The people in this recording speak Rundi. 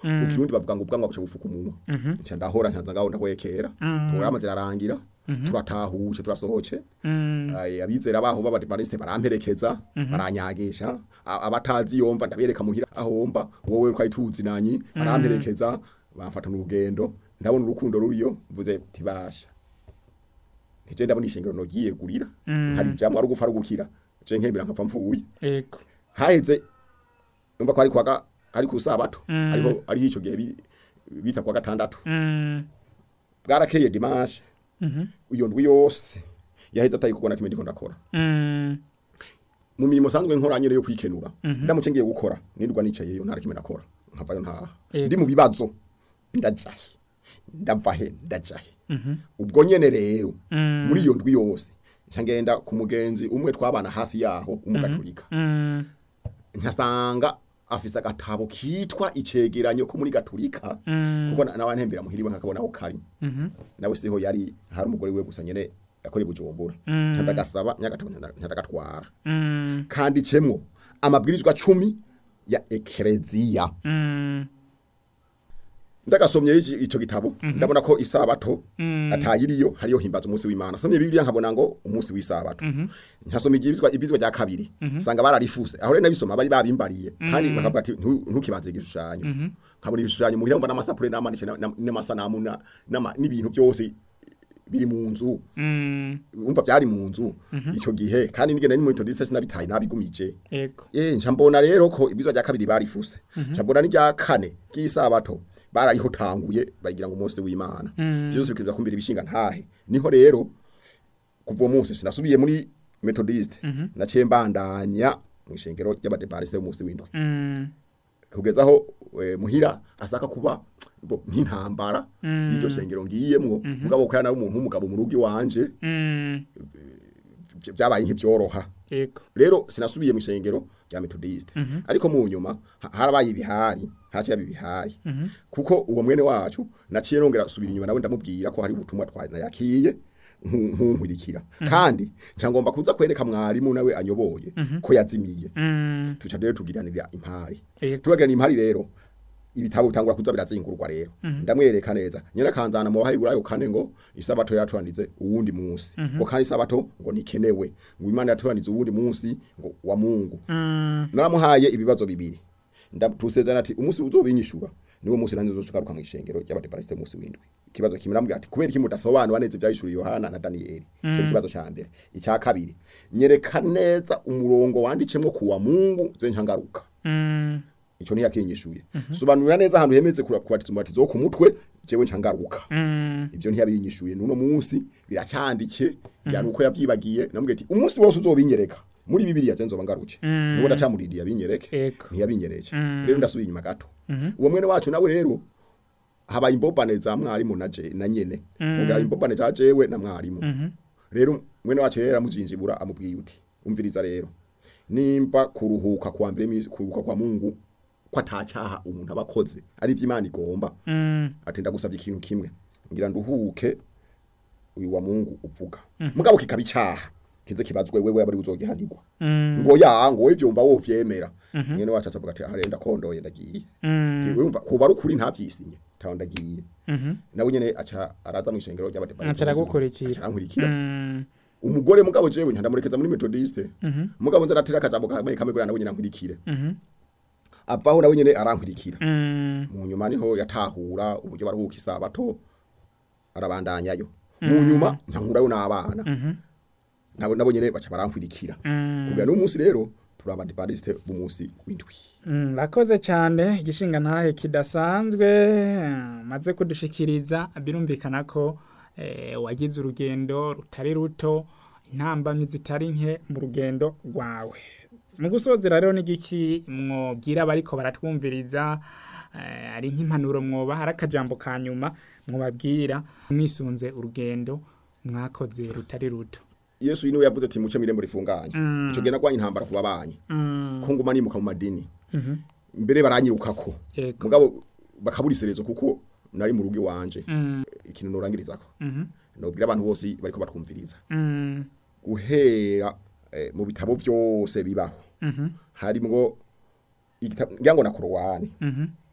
mu kirundi bavuga ngo ubwanwa buca bufuka umunwa nca ndahora nkanza ngaho ndahwekera porogaramu zirarangira turatahuje turasohoce Ay, abizera baho b'abadivantisite baramperekeza baranyagisha A- abatazi yomva ndabereka muhira ahomba wowe twari tuzi nanyi baramperekeza bamfata n'urugendo ndabona urukundo ruriyo mvuze tibasha nije ndabona ishengero nogiye gurira hari jambo ari gupfa ari gukira je nkemera nkapfa mfuye ego haheze umva ko ari kwaga ari ku sabato ariho ari ico gihe bi- bita kwa gatandatu Mm, bwarakeye dimanche iyo ndwi yose yaheze atari kubona kimwe ndiko ndakora mm, mu mirimo sanzwe nkora nyene yo kwikenura ndamuce ngiye gukora nirwa nicaye yo ntara kimwe nakora nkavayo ntaha Yego. ndi mu bibazo ndajahe ndavahe ndajahe ubwo nyene rero muri iyo ndwi yose nca ngenda ku mugenzi umwe twabana hafi yaho umugaturika mm, nkasanga afise agatabo kitwa icegeranyo ko muri gaturika kuko na- nawe ntembera muhiriwe nkakabona aho kari nawe siho yari hari umugore we gusa nyene yakora i bujumbura nca ndagasaba nyagatabo nca ndagatwara mm, kanditsemo amabwirizwa cumi ya ekereziya mm, ndagasomye iki ico gitabo ndabona ko isabato atayiriyo hariyo himbaza umunsi w'Imana somye bibiliya nkabona ngo umunsi w'isabato nkasoma ibyizwa ibyizwa rya kabiri sanga bararifuse aho rero nabisoma bari babimbariye kandi bakavuga ati "Ntu- ntukibanze igishushanyo nkabona ibishushanyo muhira mbona amasapure n'amanishe na- na- n'amasanamu na- n'ama- n'ibintu byose biri mu nzu mm, umva byari mu nzu ico gihe kandi nigenda ni mu metodiste sinabitaye nabigumije ego Eh, nca mbona rero ko ibizwa rya kabiri barifuse. Nca mbona n'irya kane ry'isabato barayihotanguye bagira ngo umunsi w'Imana. Byose bikiza kumbira ibishinga ntahe. Niho rero kuva uwo munsi sinasubiye muri Methodist. Naciye mbandanya mu ishengero ry'abadepariste b'umunsi w'indwi. Mm, Kugeza aho eh, muhira asaka kuba bo nk'intambara y'iryo shengero ngiyemwo mugabo ko yana umuntu w'umugabo mu rugo iwanje mm, vy- vyabaye nk'ivyoroha. ego rero sinasubiye mu ishengero rya metodiste ariko mu nyuma ha- harabaye ibihari haciye yaba ibihari kuko uwo mwene wacu naciye nongera subira inyuma nawe ndamubwira ko hari ubutumwa twanayakiye nkunkurikira kandi nca ngomba kuza kwereka mwarimu nawe anyoboye ko yazimiye Mm, tuca rero tugiranira impari ego tubagirana impari rero ibitabo bitangura kuza birazingurwa rero ndamwereka neza nyina kanzana mu bahiburayo kane ngo isabato yatuanize uwundi munsi ngo kandi isabato ngo nikenewe ngo imana yatuanize uwundi munsi ngo wa Mungu Mm, naramuhaye ibibazo bibiri ndatusezerana ati umunsi uzobinyishura niwo munsi nanze uzogaruka mu ishengero ry'abadepariste umunsi w'indwi ikibazo kimwe namubwira ati kubera iki mudasobanura neza ivyahishuriye Yohana na Danieli cyo ikibazo ca mbere icya kabiri nyereka neza umurongo wandicemwo kuwa Mungu ze nkangaruka mm, ico ni yakinyishuye sobanurira neza ahantu hemeze kubatiza umubatizo wo ku mutwe jewe ncangaruka mm, ivyo ntiyabinyishuye nuno munsi biracyandike yani uko yavyibagiye namubwiye ati umunsi wose uzobinyereka muri bibiliya je nzoba ngaruke nuko ndacamurindiye abinyereke ego ntiyabinyereje rero ndasubiye inyuma gato uwo mwene wacu nawe rero habaye imbobane za mwarimu na je na nyene ongera imbobane za jewe na mwarimu rero mwene wacu yera mujinjibura amubwiye uti umviriza rero nimba kuruhuka kwa mbere misi kuruhuka kwa Mungu ko atacaha umuntu abakoze ari ivy'Imana igomba Mm, ati ndagusabye ikintu kimwe ngira nduhuke uyu wa Mungu uvuga mugabo kikaba icaha kize kibazwe wewe abari uzogihanirwa mm, ngo ya ngo ivyo mva wovyemera mwene wacu acavuga ati arenda kondoye ndagiye mm, wumva kuba ari ukuri ntavyisinye taho ndagiye mhm, nawe nyene aca araza mu ishengero ry'abadepartement Aca aragukurikira. arankurikira mm, umugore mugabo jewe ntandamurekeza muri methodiste mugabo nza aratera akajambo kamwe kamwe kugira nawe nyene ankurikire mhm, avaho nawe nyene arankurikira mm, mu nyuma niho yatahura uburyo baruhuka isabato arabandanyayo mu nyuma nkankurayo n'abana nabo nabo nyene baca barankurikira mm. kugira n'umunsi rero turi abadivantisite b'umunsi w'indwi Mm, Rakoze cyane igishinga ntahe kidasanzwe eh, maze kudushikiriza birumvikana ko eh, wagize urugendo rutari ruto intambamyi zitari nke mu rugendo rwawe mu gusozera rero n'igiki mwobwira abariko baratwumviriza eh, ari nk'impanuro mwoba hari akajambo ka nyuma mwobabwira mwisunze urugendo mwakoze rutari ruto yesu niwe yavuze ati muce mirembo rifunganye ico gihe nagwanye intambara ku babanyi Mm, ko nguma nimuka mu madini mhm, mbere baranyirukako Yego. mugabo bakabura iserezo kuko nari mu rugo iwanje mm, ikintu norangirizako mhm, nobwira abantu bose bariko batwumviriza mm, guhera eh, mu bitabo byose bibaho mhm, harimwo igitabo ngira ngo na korowani mhm,